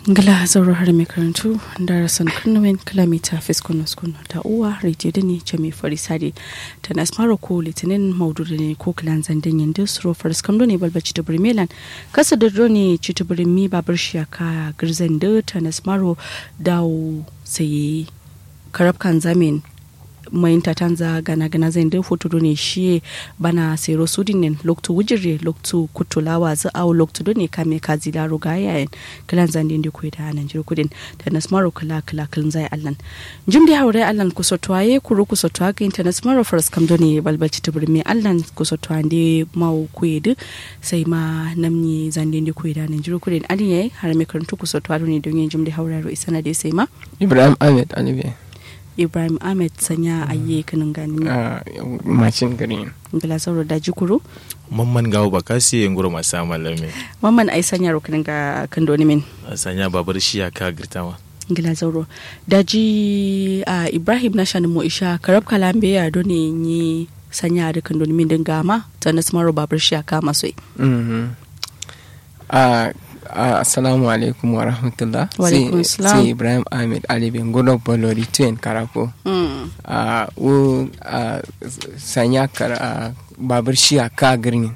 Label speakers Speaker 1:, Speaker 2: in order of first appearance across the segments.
Speaker 1: ngala zauro har mai karantu da rasan kunnuwen kilomita fiskon skun ta uwa rediyo da ne jami farisade ta nasmaro ko litinin maudu da ne ko kilan zandin yin da suro faris kamdo ne balbaci da birmelan kasa da drone ci ta birmi babar shiyaka girzan da ta nasmaro dawo sai karabkan zamin mayin tatanza gana gana zai da foto ne shi bana sero sudin ne loktu wujire loktu kutulawa za au loktu ne kame kazi laro ga yayin kilan zan din ku da nan jir kudin da nasmaro kala kala kilan zai allan jim da haure allan ku so twaye ku ru ku so twa ga internet maro faras kam ne balbalci tubur me allan ku so twa de mau ku yedu sai ma namni zan din ku da nan jir kudin alin yayi har me karantu ku so twa ne don yin jim da haure ro isana de sai ma
Speaker 2: ibrahim ahmed alibi
Speaker 1: ibrahim ahmed sanya ayye kanin gani
Speaker 2: a macin green
Speaker 1: ngila sauro da jikuru
Speaker 3: mamman gawo bakasi nguro masa malame
Speaker 1: mamman ai sanya ro kanin ga kandoni min
Speaker 3: sanya babar shiya ka girtawa
Speaker 1: ngila sauro da ji a ibrahim na shanin mu isha karab kalambe ya do ne ni sanya da kandoni min din gama ta nasmaro babar shiya ka maso
Speaker 2: a assalamu alaikum wa rahmatullah
Speaker 1: Wa alaikum salam.
Speaker 2: sai ibrahim ahmed ali ben godo bolori tuen karako a wo a sanya kar a babur shi a ka girnin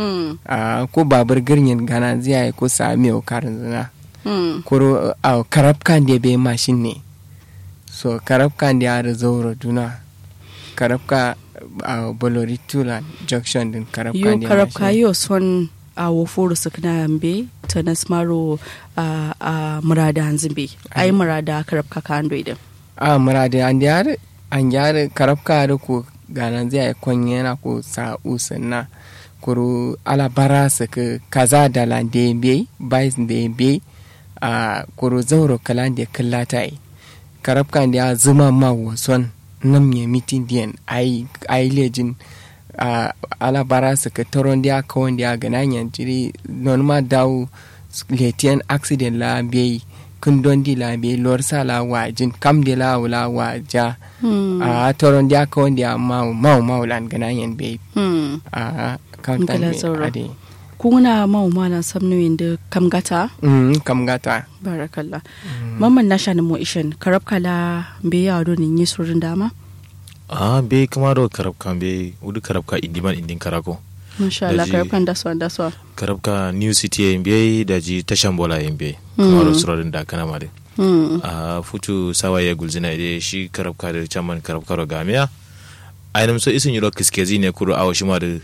Speaker 2: a ko babur girnin gana ziya ko sami o karin zina kuro a karab kan da bai mashin ne so karab kan da ya zauro duna karab ka a bolori tula junction din karab
Speaker 1: yo
Speaker 2: kan da
Speaker 1: karab ka yo son a woforo sakna yambe ta nasmaro a a murada hanzimbe ai murada karab ka kando idan
Speaker 2: a murade an yare an yare karabka da ko ganan zai kwanye na ko sa usanna kuru ala bara su ka kaza da lande be bais da be a kuru zauro kalan da kallata yi karabka da ya zuma ma wason nam ya mitin diyan ai ai lejin a ala bara su ka taron da ka wanda ya gana yan jiri non ma dawo letian accident la be kun don di la be lor sa la wajin kam de la wala waja a toron da ka wanda ya mau mau mau lan gana yan be a countant
Speaker 1: Nkala
Speaker 2: be
Speaker 1: sauro.
Speaker 2: ade
Speaker 1: kuna mau malan samnoyin da kamgata
Speaker 2: mm kam gata
Speaker 1: barakallah mamman na shanin mu ishin karab kala be ya do nin yi surin dama
Speaker 3: a be kamaro karabka be udu karabka indiman indin karako
Speaker 1: masha Allah
Speaker 3: Daji-
Speaker 1: karab kan daswa daswa
Speaker 3: karabka new city yin be da ji tashan bola yin be kamaro surorin da kana mare
Speaker 1: Hmm.
Speaker 3: a futu sawa ya gulzina ide shi karabka da chaman karabka ro gamiya ainam so isin yiro kiskezi ne kuro awo shima da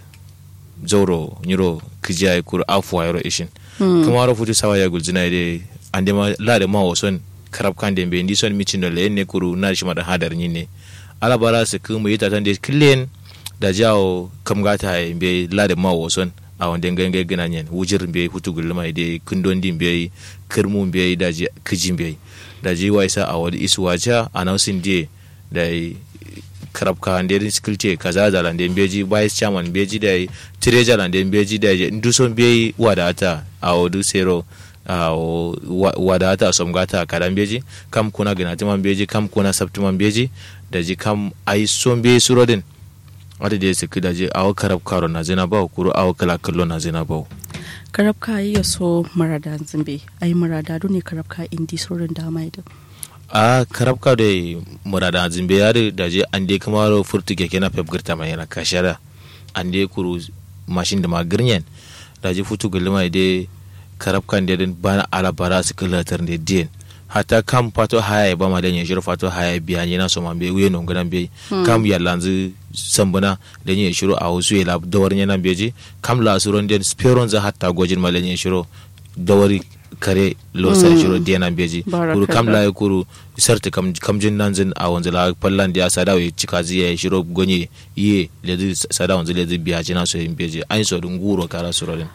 Speaker 3: zauro yiro kijiya kuro afuwa yiro ishin kamaro futu sawa ya gulzina ide ande ma lade ma wason karabkan de be ndi son micin no le ne kuro na shima da hadar ne ala bara su kuma yi tatan da killen da jawo kam gata ya be lade ma wason a wanda gangan gana nyen wujir be hutu gulma ide kundon din be kirmun be da ji kijin be da ji waisa a wadi isu wacha announcing day da karab ka ande skill ce kaza da lande beji vice chairman beji da treasurer lande beji da nduson be wadata a wadu sero a wa- wadata som gata kadan beji kam kuna gana timan beji kam kuna sabtiman beji da ji kam ai son be surodin wata da ya saki da je awo karab karo na zina bawo kuro awo kala kallo na zina bawo
Speaker 1: karab ka yi so marada zimbe ai marada do ne karab ka indi surin dama idan
Speaker 3: a karab ka da murada zimbe yare da je an dai kamar furtu keke na pep girta mai yana kashara an dai kuru mashin da magirnyen da je futu gulma dai karab kan da bana ala bara su kalatar da din hata kam fato haya ba ma dan ya shiro fato haya biya ne na so man be wuye non ganan be kam ya lanzu sambuna dan ya shiro a wasu ya lab dawar ne nan beji kam la suron den speron za hatta gojin ma dan ya shiro dawari kare lo sa shiro dia nan beji kuru kam la ya kuru sarta kam kam jin nan zin a wanzu la pallan dia sada ya cika ziya ya shiro gonye iye le sada wanzu le biya jina so yin beji an so dun guro kara surorin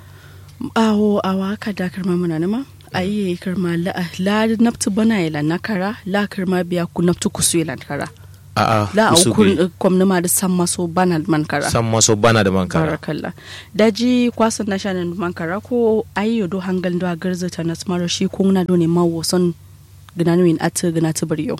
Speaker 1: awo awa ka da karma muna nama ayi karma la la naftu bana ila nakara la karma biya ku naftu kusu ila nakara
Speaker 3: a'a
Speaker 1: la au
Speaker 3: usu
Speaker 1: kun
Speaker 3: bi.
Speaker 1: kom nama da san maso bana man kara
Speaker 3: san maso bana da man kara
Speaker 1: barakallah daji kwasan na shanin man kara ko ayi do hangal do garza ta na smaro shi ko na do ne mawo son gnanu in at gna ta bariyo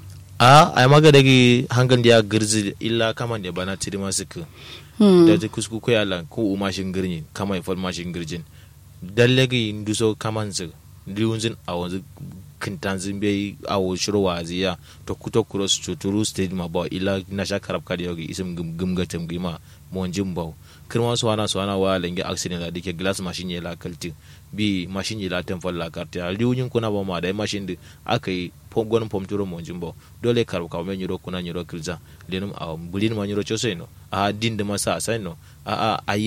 Speaker 3: a ai maga dagi hangan da ya girzi illa kaman da bana tiri masu ku
Speaker 1: hmm.
Speaker 3: da ta kusku ko yalla ko umashin girni kama ifal mashin girjin dallagi nduso kaman zu liunzin a wanzu kintanzin bai awo shiro waziya to kuto cross chuturu stage ma ba ila na sha karab kadi yogi isim gumgatem gima monjin baw kirma su wana su wana wa lenge accident da dike glass machine ya la kalti bi machine ya la temfol la karti a liunin kuna ba ma da machine di akai pom gon pom turo monjin baw dole karab ka men nyiro kuna nyiro kilza lenum a bulin ma nyiro chose no a din da masa sai no a a